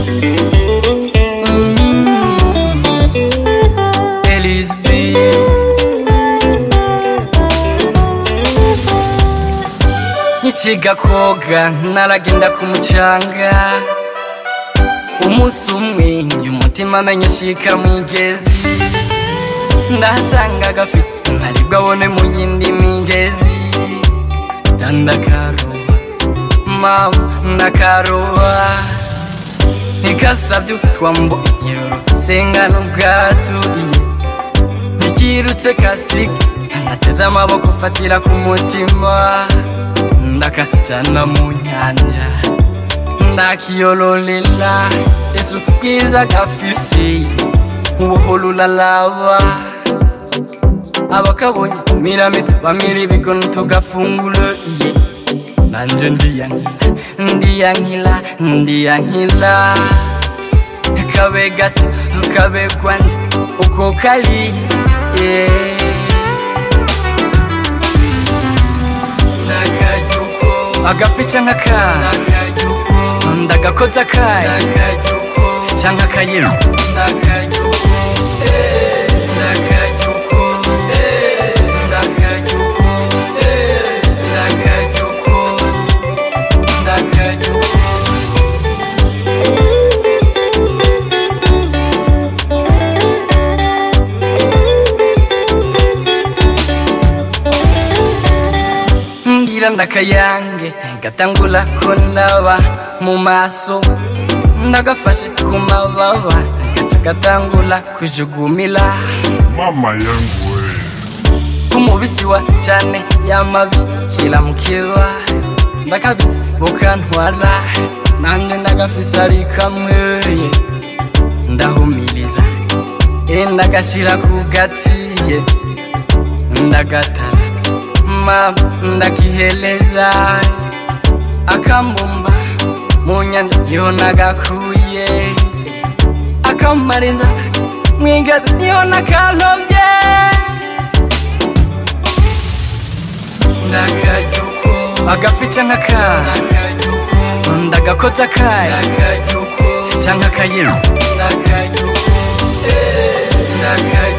Elise B. Nkikiga koga naragenda ku mucanga umunsi umwe njye umutima amenye ushika mwigezi ndahasanga agafi ntaribwo abone mu yindi migezi ndakaroba mama ndakaroba ntikasabye utwambo igiroro sengana ubwaturiye ntikirutse kasike nateze amaboko ufatira ku mutima ndakajana mu nyanja ndakiyololela yesu bwiza gafise ubuhoro ulalaba abakabonye miramita bamira ibigono tugafungura iye nanje ndiyankila ndiyankila ndiyankila kabe gato kabe kwanje uko kari yeah. agafi canke akana ndagakoza akayi canke akayero ngira ndakayange gatangula kundaba mu maso ndagafashe ku mababa gaca gatangula kujugumila mama yangu we umubisi wa cane yamabi kiramukeba ndakabitse bukantwara nanje ndagafise ari kamwe ndahumiriza e ndagashira ku gatiye ndagatara mama ndakiheleza akambumba mu nyanja niho nagakuye akamara inzara mwigazi niho nakalovye agafi canke akana ndagakoza akayi canke akayero Ndakajuko, eh, ndakajuko.